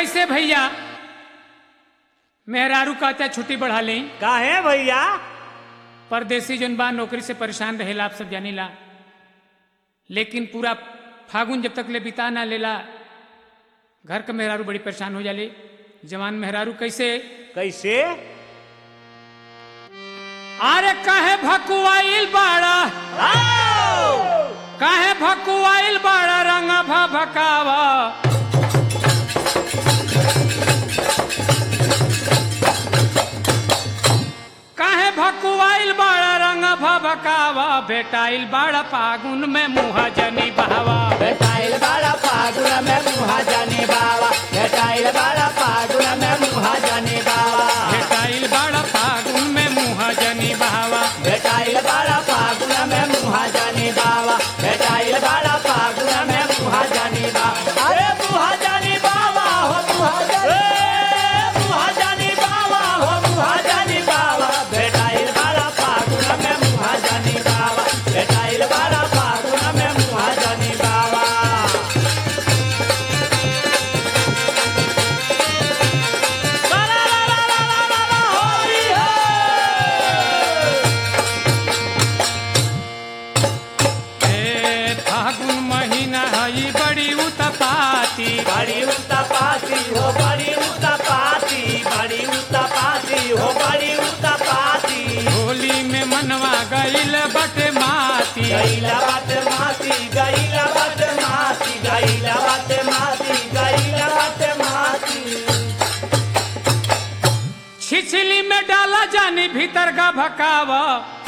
कैसे भैया मेहरारू कहते छुट्टी बढ़ा लें काहे भैया परदेसी जन बा नौकरी से परेशान रहेला आप सब जानीला लेकिन पूरा फागुन जब तक ले बिता ना लेला घर का मेहरारू बड़ी परेशान हो जाले जवान मेहरारू कैसे कैसे अरे काहे भकुआइल बाड़ा काहे भकुआइल बाड़ा रंग भ भकावा काहे भकुआइल बाड़ा रंग भ भकावा बेटाइल बाड़ा फागुन में मुहा जनी बहावा बेटाइल बाड़ा फागुन में मुहा जाने बाबा बेटाइल बाड़ा फागुन में मुहा जाने बाबा बेटाइल बाड़ा फागुन में मुहा जनी बहावा बेटाइल बाड़ा फागुन में मुहा जाने बाबा बेटाइल बाड़ा फागुन में मुहा जाने बाबा अरे मुहा जाने बाबा हो मुहा जाने मुहा जाने बाबा हो मुहा जाने बाबा बेटाइल बाड़ा फागुन में मुहा जाने बाबा बेटाइल बाड़ा फागुन में मुहा जाने बाबा ए फागुन महीना हई बड़ी उतपाती बड़ी उत्तपाती हो बड़ी उत्तपाती बड़ी उत्तपाती हो बड़ी उत्तपाती होली में मनवा गईल बटे माती गईला बात माती गईला बात माती गईला बात माती गईला बात माती छिछली में डाला जानी भीतर का भकावा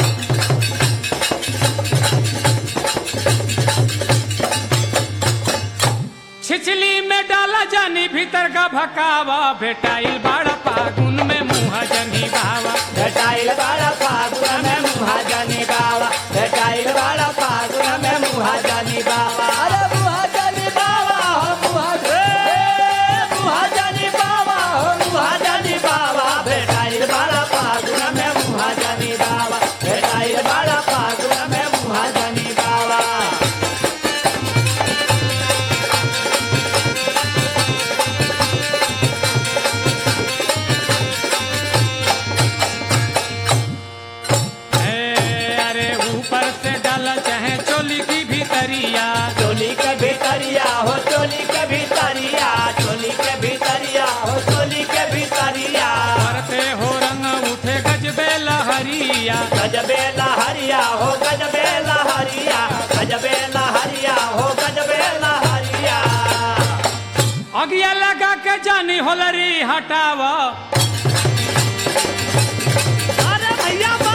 छिछली में डाला जानी भीतर का भकावा बेटाइल बाड़ा फागुन में मुहा जनी बावा बेटाइल बाड़ा फागुन में मुहा जाने बाबा बेटाइल बाड़ा फागुन में मुहा जाने बाबा अरे मुहा जाने बाबा हो मुहा मुहा जाने बाबा हो मुहा जाने बाबा बेटाइल बाड़ा फागुन में मुहा जाने बाबा बेटाइल बाड़ा फागुन में मुहा जाने बाबा ए, अरे ऊपर से डाला चाहे चोली की भीतरिया चोली के भीतरिया हो चोली के भीतरिया चोली के भीतरिया हो चोली के भीतरिया करते हो रंग उठे गजबे लहरिया गजबे लहरिया हो गजबे लहरिया गजबे लहरिया हो गजबे लहरिया अगिया लगा के जानी होलरी हटावा अरे भैया बा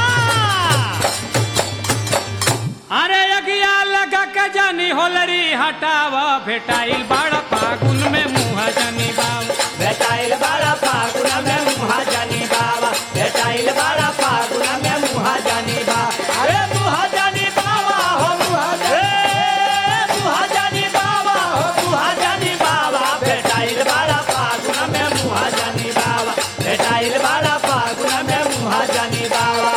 अरे अगिया लगा के जानी होलरी हटावा भेटाइल बाड़ा फागुन में मुहा जानी बाव बेटाइल बाड़ा फागुन में मुहा जानी बाबा बेटाइल बाड़ा फागुन में मुहा जानी बा अरे मुहा जानी बाबा हो मुहा जानी मुहा जानी बाबा हो मुहा जानी बाबा बेटाइल बाड़ा फागुन में मुहा जानी बाबा बेटाइल बाड़ा फागुन में मुहा जानी बाबा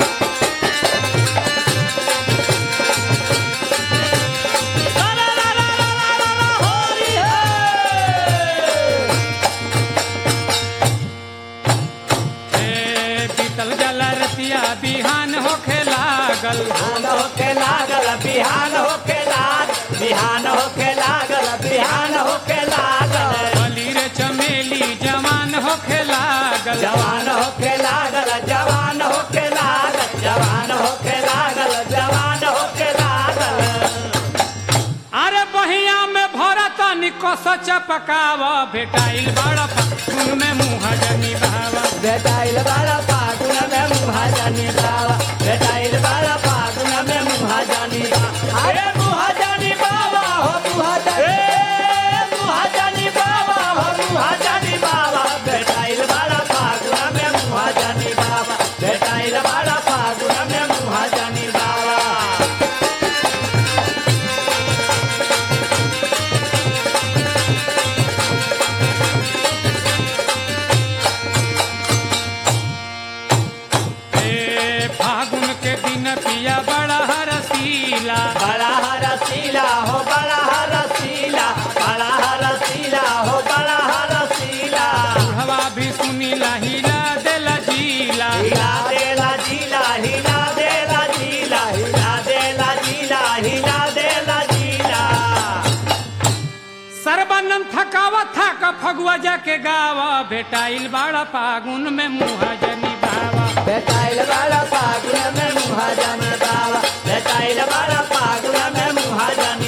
ए बीतल जला रतिया बिहान होखे लागल बिहान होके लागल बिहान होके लाग बिहान होके लागल बिहान होके लागल बली रे चमेली जवान होखे लागल जवान होके लागल जवान होके लागल जवान होके लागल जवान होके लागल अरे बहिया में भरा तनी कस चपकावा भेटाइल बाड़ा फागुन में मुहा जानी बावा बेटाइल बाड़ा फागुन में मुहा जानी बाबा बेटाइल बाड़ा फागुन में मुहा जानी बा अरे मुहा जानी बाबा हो मुहा जानी मुहा जानी बाबा हो मुहा जानी बाबा बेटाइल बाड़ा फागुन में मुहा जानी बाबा बेटाइल बाड़ा फागुन में मुहा जानी बाबा ए फागुन के दिन पिया बड़ा हरसीला बड़ा थकावा थक फगुआ जाके गावा भेटाइल बाड़ा फागुन में मुहा जनी बावा भेटाइल बाड़ा फागुन में मुहा जानी बाबा भेटाइल बाड़ा फागुन में मुहा जानी